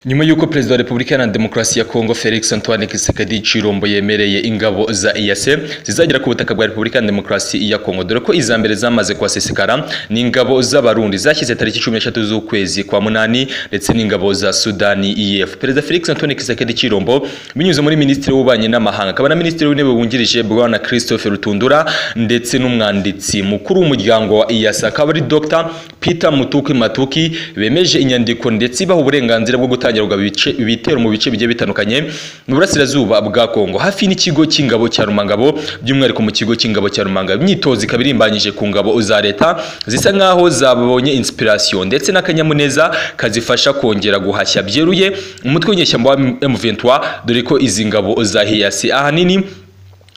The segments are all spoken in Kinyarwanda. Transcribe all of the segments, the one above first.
nyuma y'uko perezida wa repubulika iharanira demokarasi ya kongo felix antoine kisekedi cirombo yemereye ingabo za iyase zizagera ku butaka bwa repubulika iharanira demokarasi ya kongo dore ko iza mbere zamaze kuhasesekara ni ingabo z'abarundi zashyize tariki cumi n'eshatu z'ukwezi kwa munani ndetse n'ingabo za sudani ef perezida felix antoine kisekedi cirombo binyuze muri minisitiri w'ububanyi n'amahanga akaba na minisitiri w'intebe wungirije bwana christophe rutundura ndetse n'umwanditsi mukuru w'umuryango wa iyase akaba ari dr peter mutuki matuki bemeje inyandiko ndetse ibaha uburenganzira bwo gutangirwa ibice- ibitero mu bice bigiye bitandukanye mu burasirazuba bwa kongo hafi n'ikigo cy'ingabo cya rumangabo by'umwihariko mu kigo cy'ingabo cya rumangabo imyitozo ikaba irimbanyije ku ngabo za leta zisa nk'aho zabonye inspiration ndetse n'akanyamuneza kazifasha kongera guhashya byeruye umutwe w'inyeshyamba wa M23 dore ko izi ngabo za hiyasi ahanini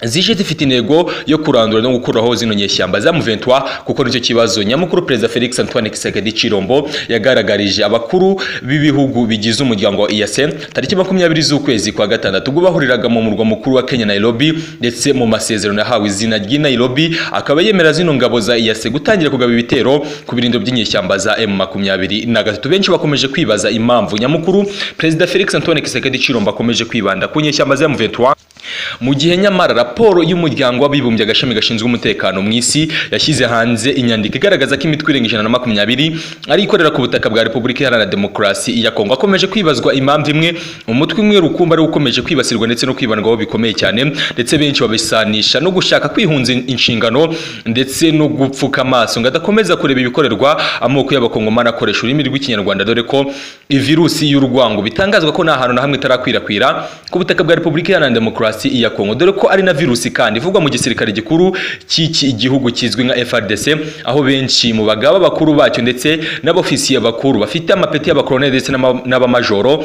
zije zifite intego yo kurandura no gukuraho zino nyeshyamba za M23 kuko nicyo kibazo nyamukuru perezida Felix Antoine Tshisekedi Chirombo yagaragarije abakuru b'ibihugu bigize umuryango wa EAC tariki 20 z'ukwezi kwa gatandatu ubwo bahuriraga mu murwa mukuru wa Kenya Nairobi ndetse mu masezerano yahawe izina ry'i Nairobi akaba yemera zino ngabo za EAC gutangira kugaba ibitero ku birindiro by'inyeshyamba za M23 benshi bakomeje kwibaza impamvu nyamukuru perezida Felix Antoine Tshisekedi Chirombo akomeje kwibanda ku nyeshyamba za M23 mu gihe nyamara raporo y'umuryango w'abibumbye agashami gashinzwe umutekano mu isi yashyize hanze inyandiko igaragaza ko imitwe irenga ijana na makumyabiri ari ikorera ku butaka bwa repubulika iharanira demokarasi ya kongo hakomeje kwibazwa impamvu imwe umutwe umwe rukumbi ari ukomeje kwibasirwa ndetse no kwibandwaho bikomeye cyane ndetse benshi babisanisha no gushaka kwihunza inshingano ndetse no gupfuka amaso ngo adakomeza kureba ibikorerwa amoko y'abakongomani akoresha ururimi rw'ikinyarwanda dore ko virusi y'urwango bitangazwa ko nta hantu na hamwe itarakwirakwira ku butaka bwa repubulika iharanira demokarasi ya kongo dore ko ari na virusi kandi ivugwa mu gisirikare gikuru cy'iki gihugu kizwi nka frdc aho benshi mu bagaba bakuru bacyo ndetse n'abofisiye bakuru bafite amapeti y'abakoloneli ndetse n'ama- n'abamajoro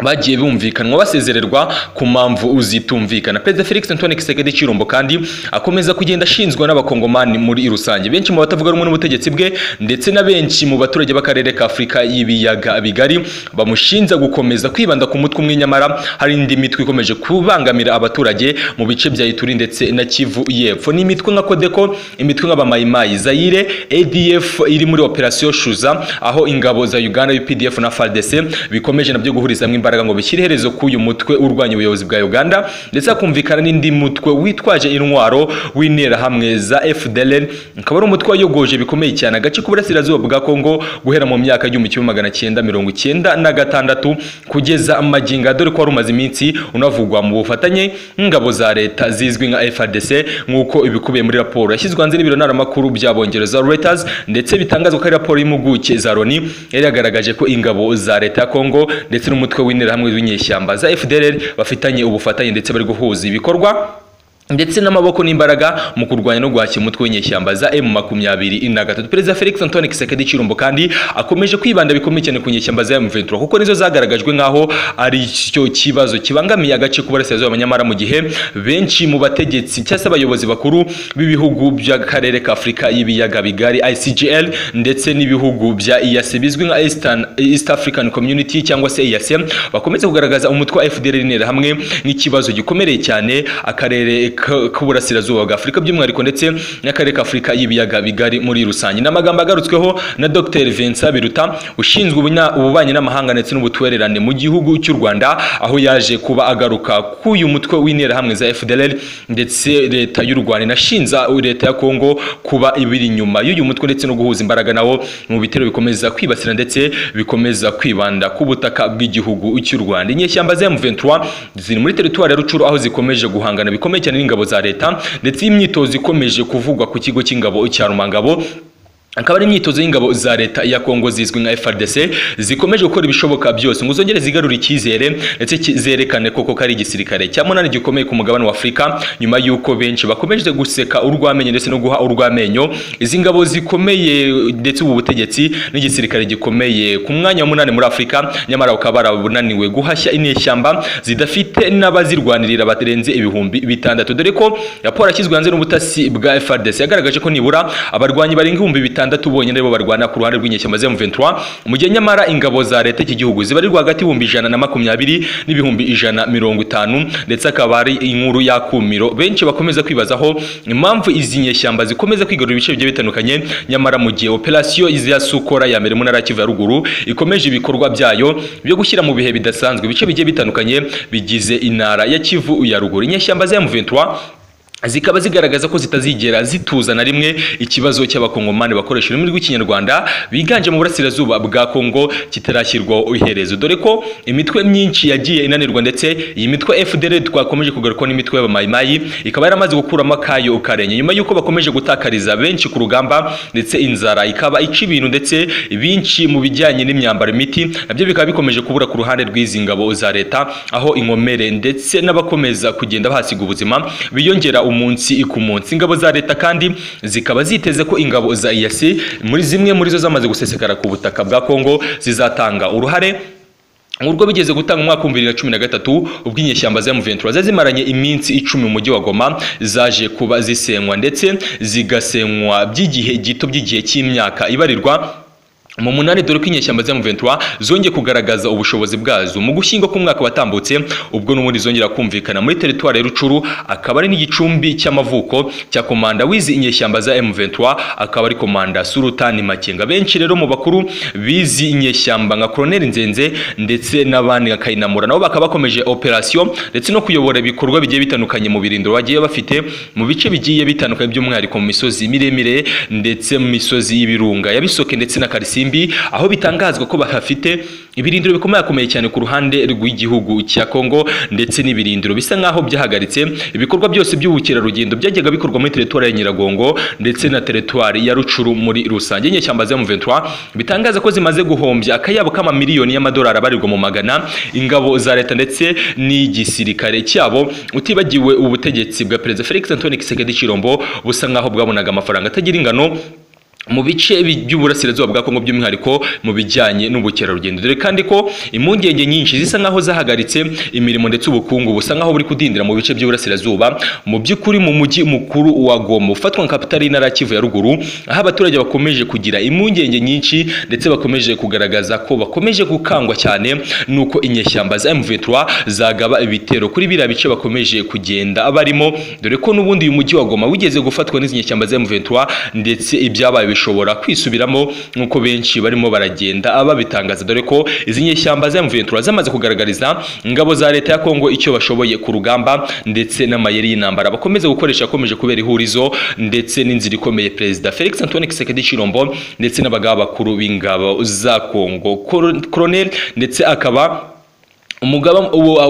bagiye bumvikanwa basezererwa ku mpamvu zitumvikana perezida felix antoine kisekedi cirombo kandi akomeza kugenda ashinzwa n'abakongomani muri rusange benshi mu batavuga rumwe n'ubutegetsi bwe ndetse na benshi mu baturage b'akarere ka afurika y'ibiyaga bigari bamushinja gukomeza kwibanda ku mutwe umwe nyamara hari indi mitwe ikomeje kubangamira abaturage mu bice bya ituri ndetse na kivu y'epfo ni imitwe nka kodeko imitwe nk'abamayimayi zayire adf iri muri operasiyo shuza aho ingabo za uganda updf na fardc bikomeje nabyo guhuriza hamwe imbaraga ngo bishyire iherezo k'uyu mutwe urwanya ubuyobozi bwa uganda ndetse hakumvikana n'indi mutwe witwaje intwaro w'interahamwe za fdln ukaba ari umutwe wayogoje bikomeye cyane agace k'uburasirazuba bwa kongo guhera mu myaka igihumbi kimwe magana cyenda mirongo icyenda na gatandatu kugeza magingo aya, dore ko wari umaze iminsi unavugwa mu bufatanye n'ingabo za leta zizwi nka frdc nk'uko ibikubiye muri raporo yashyizwe hanze n'ibiro ntaramakuru bya bongereza reuters ndetse bitangazwa ko ari raporo y'impuguke za loni yari yagaragaje ko ingabo za leta ya kongo ndetse n'umutwe w'interahamwe w'inyeshyamba za fdlr bafitanye ubufatanye ndetse bari guhuza ibikorwa ndetse n'amaboko n'imbaraga mu kurwanya no guhashya umutwe w'inyeshyamba za M makumyabiri na gatatu perezida Felix Antoine Kisekedi Chirombo kandi akomeje kwibanda bikomeye cyane ku nyeshyamba za M23 kuko nizo zagaragajwe nk'aho ari cyo kibazo kibangamiye agace k'uburasirazuba nyamara mu gihe benshi mu bategetsi cyangwa se abayobozi bakuru b'ibihugu by'akarere ka Afurika y'ibiyaga bigari ICGL ndetse n'ibihugu bya EAC bizwi nka Eastern, East African Community cyangwa se EAC bakomeza kugaragaza umutwe wa FDLR intera hamwe nk'ikibazo gikomereye cyane akarere ka- k'uburasirazuba bwa Afurika by'umwihariko ndetse n'akarere ka Afurika y'ibiyaga bigari muri rusange ni amagambo agarutsweho na Dr Vincent Biruta ushinzwe ubunya- ububanyi n'amahanga ndetse n'ubutwererane mu gihugu cy'u Rwanda aho yaje kuba agaruka k'uyu mutwe w'intera hamwe za FDLR ndetse leta y'u Rwanda inashinza leta ya Kongo kuba ibiri inyuma y'uyu mutwe ndetse no guhuza imbaraga nawo mu bitero bikomeza kwibasira ndetse bikomeza kwibanda ku butaka bw'igihugu cy'u Rwanda inyeshyamba za M23 ziri muri teritwari ya Rucuru aho zikomeje guhangana bikomeye cyane n'ingabo za leta ndetse iyi myitozo ikomeje kuvugwa ku kigo cy'ingabo cya Rumangabo akaba ari imyitozo y'ingabo za leta ya Kongo zizwi nka FARDC zikomeje gukora ibishoboka byose ngo zongere zigarure icyizere ndetse ki- zerekane koko ko ari igisirikare cya munani gikomeye ku mugabane wa Afurika nyuma y'uko benshi bakomeje guseka urw'amenyo ndetse no guha urw'amenyo izi ngabo zikomeye ndetse ubu butegetsi n'igisirikare gikomeye ku mwanya wa munani muri Afurika nyamara bakaba barabunaniwe guhashya inyeshyamba zidafite n'abazirwanirira barenze ibihumbi bitandatu dore ko raporo yashyizwe hanze n'ubutasi bwa FARDC yagaragaje ko nibura abarwanyi barenga ibihumbi bitandatu bitandatu bonyine aribo barwana ku ruhande rw'inyeshyamba za M23 mu gihe nyamara ingabo za leta iki gihugu zibarirwa hagati y'ibihumbi ijana na makumyabiri n'ibihumbi ijana mirongo itanu ndetse akaba ari inkuru y'akumiro benshi bakomeza kwibazaho impamvu izi nyeshyamba zikomeza kwigarura ibice bigiye bitandukanye nyamara mu gihe operasiyo ya sukora ya mbere mu ntara ya Kivu ya ruguru ikomeje ibikorwa byayo byo gushyira mu bihe bidasanzwe ibice bigiye bitandukanye bigize intara ya Kivu ya ruguru inyeshyamba za M23 zikaba zigaragaza ko zitazigera zituza na rimwe ikibazo cy'abakongomani bakoresha ururimi rw'ikinyarwanda biganje mu burasirazuba bwa Kongo kitarashyirwaho iherezo dore ko imitwe myinshi yagiye inanirwa ndetse iyi mitwe FDL twakomeje kugarukwa n'imitwe y'abamayimayi ikaba yaramaze gukuramo akayo karenye nyuma y'uko bakomeje gutakariza benshi ku rugamba ndetse inzara ikaba ica ibintu ndetse benshi mu bijyanye n'imyambaro imiti nabyo bikaba bikomeje kubura ku ruhande rw'izi ngabo za leta aho inkomere ndetse n'abakomeza kugenda bahasiga ubuzima biyongera umunsi ku munsi ingabo za leta kandi zikaba ziteze ko ingabo za EAC muri zimwe muri zo zamaze gusesekara ku butaka bwa Kongo zizatanga uruhare Urwo bigeze gutanga umwaka w'ibihumbi bibiri na cumi na gatatu ubwo inyeshyamba za M23 zazimaranye iminsi icumi mu mujyi wa Goma zaje kuba zisenywa ndetse zigasenywa by'igihe gito by'igihe cy'imyaka ibarirwa mu munani dore ko inyeshyamba za M23 zongeye kugaragaza ubushobozi bwazo mu gushyingo k'umwaka watambutse ubwo n'ubundi zongera kumvikana muri teritwari ya Rucuru akaba ari n'igicumbi cy'amavuko cya komanda wizi inyeshyamba za M23 akaba ari komanda Sultan Makenga benshi rero mu bakuru bizi inyeshyamba nka Colonel Nzenze ndetse n'abandi nka Kayinamura nabo bakaba bakomeje operation ndetse no kuyobora ibikorwa bigiye bitandukanye mu birindiro bagiye bafite mu bice bigiye bitandukanye by'umwihariko mu misozi miremire ndetse mu misozi y'ibirunga yabisoke ndetse na Karisi Isimbi aho bitangazwa ko bahafite ibirindiro bikomakomeye cyane ku ruhande rw'igihugu cya Kongo ndetse n'ibirindiro bisa nkaho byahagaritse ibikorwa byose by'ubukerarugendo byajyaga bikorwa muri teritwari ya Nyiragongo ndetse na teritwari ya Rucuru muri rusange inyeshyamba za M23 bitangaza ko zimaze guhombya akayabo kama miliyoni y'amadolari abarirwa mu magana ingabo za leta ndetse n'igisirikare cyabo utibagiwe ubutegetsi bwa Perezida Felix Antoine Tshisekedi Chilombo busa nkaho bwabonaga amafaranga atagira ingano mu bice by'uburasirazuba bwa Kongo by'umwihariko mu bijyanye n'ubukerarugendo dore kandi ko impungenge nyinshi zisa nkaho zahagaritse imirimo ndetse ubukungu busa nkaho buri kudindira mu bice by'uburasirazuba mu by'ukuri mu mujyi mukuru wa Goma ufatwa nka kapitali y'intara ya Kivu ya ruguru aho abaturage bakomeje kugira impungenge nyinshi ndetse bakomeje kugaragaza ko bakomeje gukangwa cyane nuko inyeshyamba za M23 zagaba ibitero kuri biriya bice bakomeje kugenda barimo dore ko n'ubundi uyu mujyi wa Goma wigeze gufatwa n'izi nyeshyamba za M23 ndetse ibyabaye bishobora kwisubiramo nk'uko benshi barimo baragenda babitangaza dore ko izi nyeshyamba za M23 zamaze kugaragariza ingabo za leta ya Kongo icyo bashoboye ku rugamba ndetse n'amayeri y'intambara bakomeza gukoresha akomeje kubera ihurizo ndetse n'inzira ikomeye Perezida Felix Antoine Tshisekedi Chilombo ndetse n'abagaba bakuru b'ingabo za Kongo Colonel ndetse akaba umugaba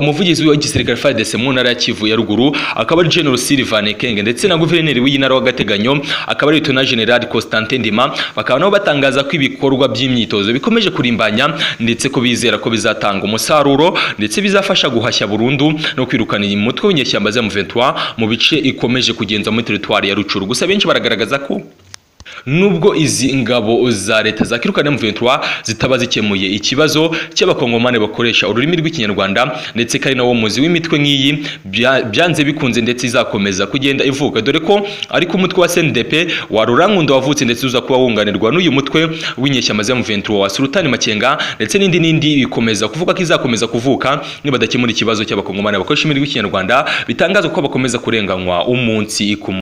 umuvugizi w'igisirikare FARDC mu ntara ya Kivu ya ruguru akaba ari General Sylvain Kenge ndetse na guverineri w'intara w'agateganyo akaba ari Lieutenant General Constantin Ndima bakaba nabo batangaza ko ibikorwa by'imyitozo bikomeje kurimbanya ndetse ko bizera ko bizatanga umusaruro ndetse bizafasha guhashya burundu no kwirukana iyi mutwe w'inyeshyamba za M23 mu bice ikomeje kugenza muri teritwari ya Rucuru gusa benshi baragaragaza ko nubwo izi ngabo za leta za kirukana M23 zitaba zikemuye ikibazo cy'abakongomane bakoresha ururimi rw'ikinyarwanda ndetse kari nawo muzi w'imitwe nk'iyi byanze bikunze ndetse izakomeza kugenda ivuka dore ko ariko umutwe wa CNDP warurankunda wavutse ndetse uza kuba wunganirwa n'uyu mutwe w'inyeshyamba za M23 wa Sultani Makenga ndetse n'indi n'indi bikomeza kuvuga ko izakomeza kuvuka nibadakemura ikibazo cy'abakongomane bakoresha ururimi rw'ikinyarwanda bitangazwa ko bakomeza kurenganywa umunsi ku